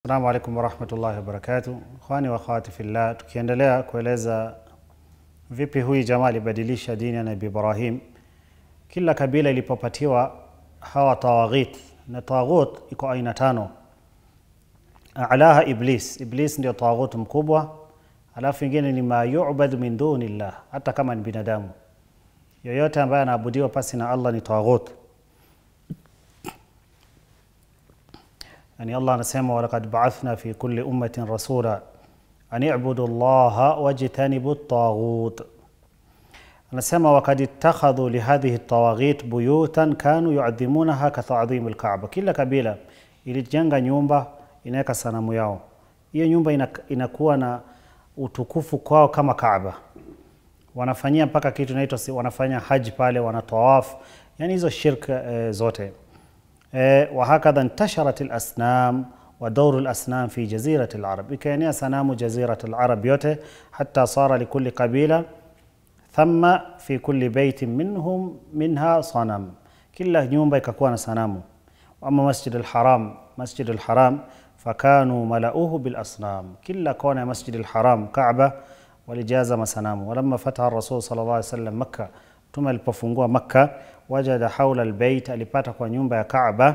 Assalamu alaikum warahmatullahi wabarakatuh. Ikhwani wa akhawati fillah, tukiendelea kueleza vipi huyu jamaa alibadilisha dini ya Nabii Ibrahim. Kila kabila ilipopatiwa hawa tawaghit, na tawaghut iko aina tano. Alaha Iblis, Iblis ndio tawaghut mkubwa, alafu ingine ni ma yu'badu min dunillah, hata kama ni binadamu yoyote ambaye anaabudiwa pasi na Allah ni tawaghut. Yani Allah anasema walaqad ba'athna fi kulli ummatin rasula an i'budu Allaha wajtanibu at-taghut. Anasema wakad ittakhadhu lihadhihi at-tawaghit buyutan kanu yu'adhimunaha ka ta'dhim al-Ka'ba. Kila kabila ilijenga nyumba inaweka sanamu yao. Hiyo nyumba inakuwa na utukufu kwao kama Kaaba. Wanafanyia mpaka kitu inaitwa wanafanya haji pale, wanatawaf, yani hizo shirka e, zote وهكذا انتشرت الأصنام ودور الأصنام في جزيرة العرب ikaenea sanamu جزيرة العرب yote حتى صار لكل قبيلة ثم في كل بيت منهم منها صنم kila nyumba ikakuwa na sanamu ama masjid alharam masjid alharam fakanu malauhu bilasnam kila kona ya masjid alharam kaaba walijaza masanamu walamma fataha rasul sal llah alih wasallam makka mtume alipofungua makka wajada haula albayt alipata kwa nyumba ya kaaba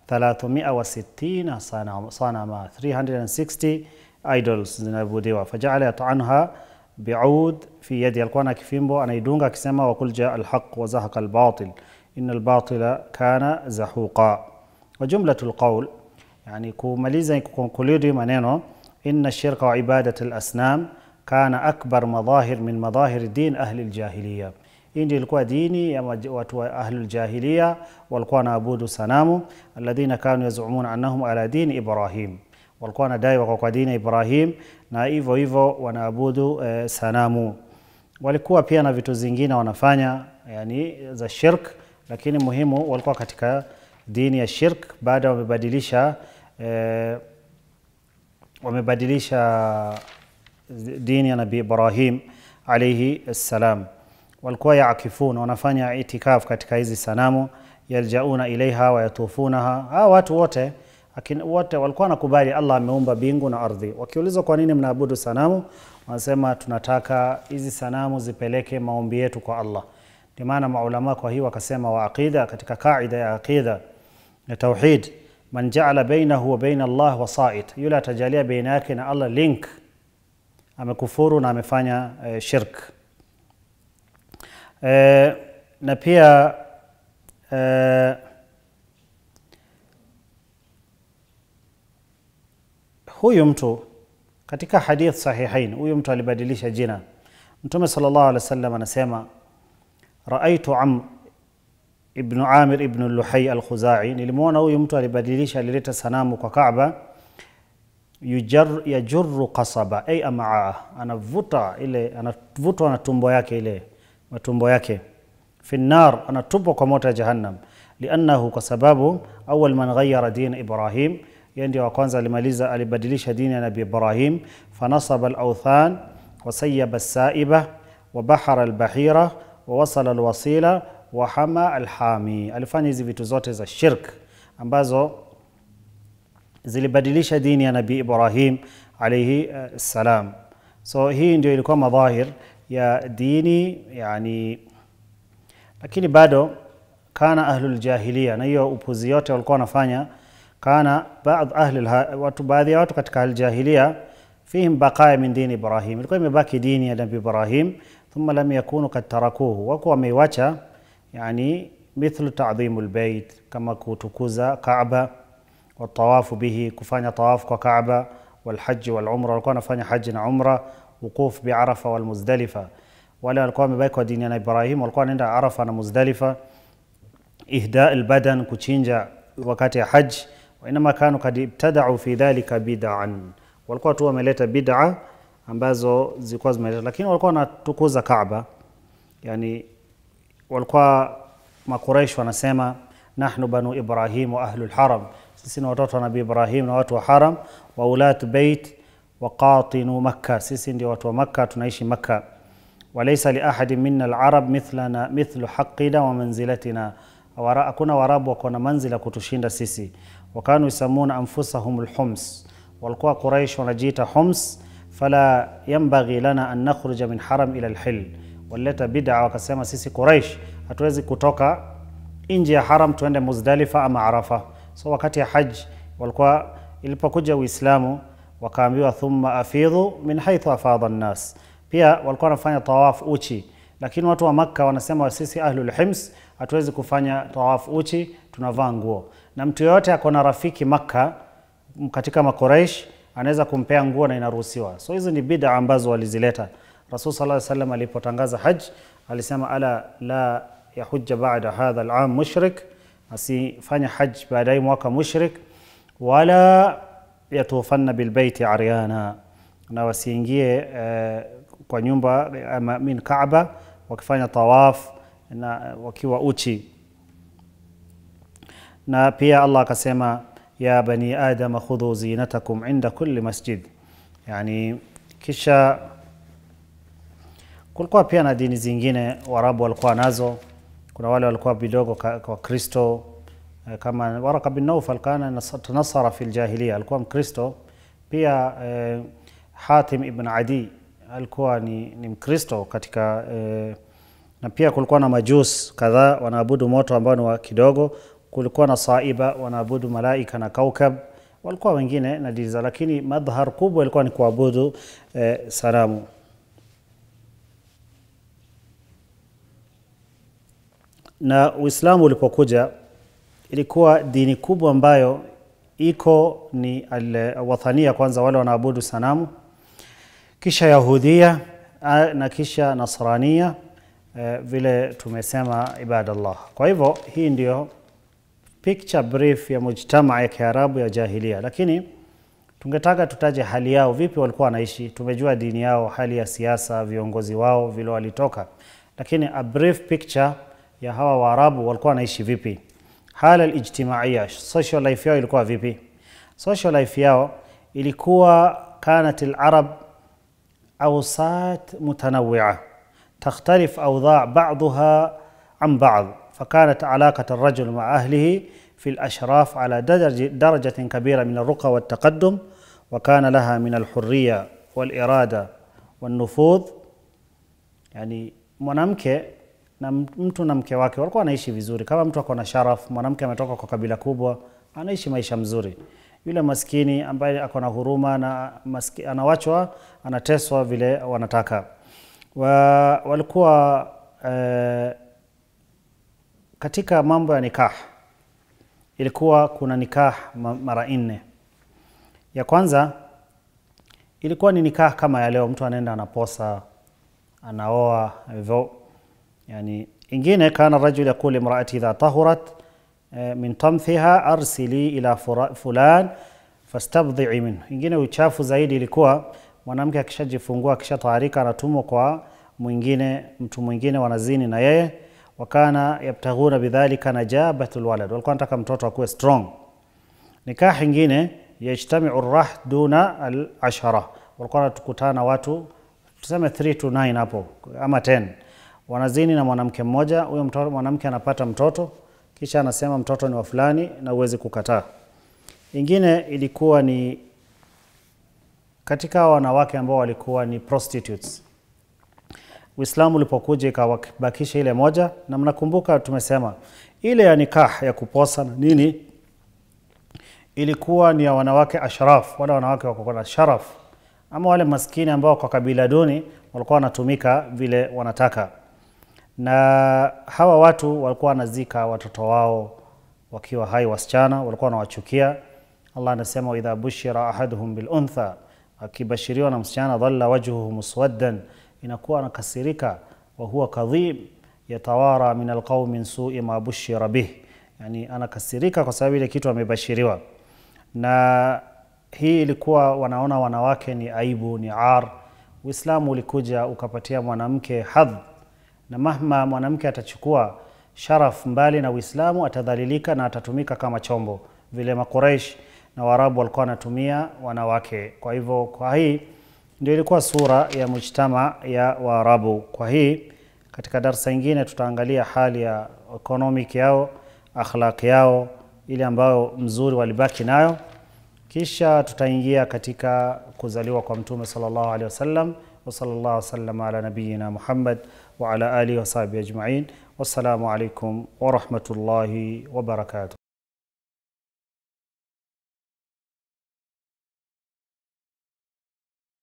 360 sanama 360 idols zinaabudiwa fajaala yataanha biud fi yadi alikuwa na kifimbo anaidunga akisema wakul jaa alhaq wa zahaqa albatil ina albatila kana zahuqa wa jumlatu alqaul yani kumaliza kukonkludi maneno ina shirka wa ibadat alasnam kana akbar madahir min madahir din ahli aljahiliya hii ndio ilikuwa dini ya watu wa ahlul jahiliya walikuwa wanaabudu sanamu alladhina kanu yazumuna annahum ala dini Ibrahim, walikuwa wanadai wako kwa dini ya Ibrahim na hivyo hivyo wanaabudu eh, sanamu. Walikuwa pia na vitu zingine wanafanya yani za shirk, lakini muhimu walikuwa katika dini ya shirk. Baada wamebadilisha eh, wamebadilisha dini ya Nabii Ibrahim alayhi salam walikuwa yaakifuna wanafanya itikaf katika hizi sanamu yaljauna ilaiha wayatufunaha. Hawa watu wote wote walikuwa wanakubali Allah ameumba bingu na ardhi. Wakiulizwa kwa nini mnaabudu sanamu, wanasema tunataka hizi sanamu zipeleke maombi yetu kwa Allah. Ndio maana maulama kwa hii wakasema wa aqida, katika kaida ya aqida ya tauhid, man jaala bainahu wa baina Allah wasait, yule atajalia baina yake na Allah link, amekufuru na amefanya eh, shirk E, na pia e, huyu mtu katika hadith sahihain, huyu mtu alibadilisha jina. Mtume sallallahu alaihi wasallam anasema raaitu Amr ibn Amir ibn Luhay al-Khuzai, nilimwona huyu mtu alibadilisha, alileta sanamu kwa Kaaba, yajurru qasaba ay amaa, anavuta ile, anavutwa na tumbo yake ile matumbo yake fi nar, anatupwa kwa moto ya Jahannam. Liannahu, kwa sababu awal man ghayyara din Ibrahim, yeye ndio wa kwanza alimaliza, alibadilisha dini ya Nabii Ibrahim. Fanasaba alawthan wasayaba alsaiba wabahara albahira wawasala alwasila wahama alhami, alifanya hizi vitu zote za shirk ambazo zilibadilisha dini ya Nabii Ibrahim alayhi salam. So hii ndio ilikuwa madhahir ya dini yani, lakini bado kana ahlul jahiliya, na hiyo upuzi yote walikuwa wanafanya. Kana baadhi ahli watu, baadhi ya watu katika aljahiliya, fihim baqaya min dini Ibrahim, ilikuwa imebaki dini ya Nabii Ibrahim. Thumma lam yakunu kad tarakuhu, wako wameiwacha, yani mithlu ta'dhimu albayt, kama kutukuza Kaaba, watawafu bihi, kufanya tawafu kwa Kaaba, walhaji walumra, walikuwa wanafanya haji na umra wukuf biarafa walmuzdalifa. Wale walikuwa wamebaki kwa dini ya Ibrahim walikuwa wanaenda Arafa na Muzdalifa. Ihda albadan, kuchinja wakati ya haj. Wainama kanu kad ibtadau fi dhalika bid'an, walikuwa tu wameleta bid'a ambazo zilikuwa zimeleta, lakini walikuwa wanatukuza Kaaba. Yani walikuwa Makuraish wanasema nahnu banu Ibrahim wa ahlu lharam, sisi ni watoto wa Nabii Ibrahim na watu wa haram, wa ulatu bait waqatinu Makka, sisi ndio watu wa Makka, tunaishi Makka. Walaysa li ahadin minna alarab mithlana mithlu haqqina wa manzilatina, hakuna Waarabu wako na manzila kutushinda sisi. Wakanu yusamuna anfusahum alhums, walikuwa Quraish wanajiita Homs, fala yambaghi lana an nakhruja min haram ila alhil. Walileta bid'a wakasema, sisi Quraish hatuwezi kutoka nje ya haram tuende Muzdalifa ama Arafa. So wakati ya haj walikuwa, ilipokuja Uislamu wakaambiwa thumma afidhu min haithu afadha nnas. Pia walikuwa wanafanya tawaf uchi, lakini watu wa Makka wanasema sisi ahlul hims hatuwezi kufanya tawaf uchi, tunavaa nguo. Na mtu yoyote ako na rafiki Makka katika Makuraish anaweza kumpea nguo na inaruhusiwa. So hizi ni bid'a ambazo walizileta. Rasul sallallahu alaihi wasallam alipotangaza haj alisema, ala la yahujja ba'da hadha al-am mushrik, asifanya haj baada ya mwaka mushrik, wala yatufanna bilbaiti aryana, na wasiingie eh, kwa nyumba ama min Kaaba wakifanya tawaf na wakiwa uchi. Na pia Allah akasema ya bani adama khudhu zinatakum inda kulli masjid, yani kisha kulikuwa pia na dini zingine Waarabu walikuwa nazo. Kuna wale walikuwa vidogo kwa Kristo kama Waraka bin Naufal kana tanasara fi ljahiliya, alikuwa Mkristo pia. Eh, Hatim ibn Adi alikuwa ni, ni Mkristo katika eh, na pia kulikuwa na majus kadhaa wanaabudu moto ambao ni wa kidogo. Kulikuwa na Saiba wanaabudu malaika na kaukab, walikuwa wengine na dini za, lakini madhhar kubwa ilikuwa ni kuabudu eh, sanamu. Na Uislamu ulipokuja ilikuwa dini kubwa ambayo iko ni alwathania, kwanza wale wanaabudu sanamu, kisha Yahudia na kisha Nasrania, eh, vile tumesema ibadallah. Kwa hivyo hii ndio picture brief ya mujtamaa ya Kiarabu ya jahilia, lakini tungetaka tutaje hali yao, vipi walikuwa wanaishi. Tumejua dini yao, hali ya siasa, viongozi wao vile walitoka, lakini a brief picture ya hawa Waarabu walikuwa wanaishi vipi Hala alijtimaiya, social life yao ilikuwa vipi? Social life yao ilikuwa kanat alarab awsat mutanawia takhtalif awdha ba'daha an ba'd fakanat alaqat arrajul ma'a ahlihi fi alashraf ala darajatin kabira min alruqa waltaqaddum wa kana laha min alhurriya walirada walnufudh. Yani mwanamke na mtu na mke wake walikuwa wanaishi vizuri. Kama mtu ako na sharaf, mwanamke ametoka kwa kabila kubwa, anaishi maisha mzuri. Yule maskini ambaye ako na huruma na maski, anawachwa anateswa vile wanataka wa, walikuwa eh, katika mambo ya nikah ilikuwa kuna nikah mara nne. Ya kwanza ilikuwa ni nikah kama ya leo, mtu anaenda anaposa, anaoa hivyo Yani, ingine kana rajul yaqul imraati idha tahurat min tamthiha arsili ila fulan fastabdhii minhu. Ingine uchafu zaidi ilikuwa mwanamke akishajifungua akishataharika anatumwa kwa mwingine, mtu mwingine wanazini na yeye. Wakana yabtaghuna bidhalika najabatul walad, walikuwa nataka mtoto akuwe strong. Nikah ingine yajtamiu rah duna al-ashara, walikuwa wanatukutana watu tuseme 3 to 9 hapo ama 10 wanazini na mwanamke mmoja. Huyo mwanamke anapata mtoto, kisha anasema mtoto ni wa fulani na uwezi kukataa. Ingine ilikuwa ni katika wanawake ambao walikuwa ni prostitutes. Uislamu ulipokuja ikawabakisha ile moja, na mnakumbuka tumesema ile ya nikah ya kuposa na nini ilikuwa ni ya wanawake ashraf, wale wanawake wako na sharaf, ama wale maskini ambao kwa kabila duni walikuwa wanatumika vile wanataka na hawa watu walikuwa wanazika watoto wao wakiwa hai, wasichana walikuwa wanawachukia. Allah anasema idha bushira ahaduhum bil untha, akibashiriwa na msichana dhalla wajhuhu muswaddan, inakuwa anakasirika, wa huwa kadhib yatawara min alqaumi min su'i ma bushira bih, yani anakasirika kwa sababu ile kitu amebashiriwa. Na hii ilikuwa wanaona wanawake ni aibu, ni ar. Uislamu ulikuja ukapatia mwanamke hadh na mahma mwanamke atachukua sharaf mbali na Uislamu atadhalilika na atatumika kama chombo, vile Makuraish na Waarabu walikuwa wanatumia wanawake. Kwa hivyo, kwa hii ndio ilikuwa sura ya mujtama ya Waarabu. Kwa hii katika darsa ingine tutaangalia hali ya economic yao, akhlaq yao ile ambayo mzuri walibaki nayo, kisha tutaingia katika kuzaliwa kwa mtume sallallahu alaihi wasallam wa sallallahu wasallam ala nabiyina Muhammad wa ala alihi wa sahbihi ajma'in wassalamu alaikum wa rahmatullahi wa barakatuh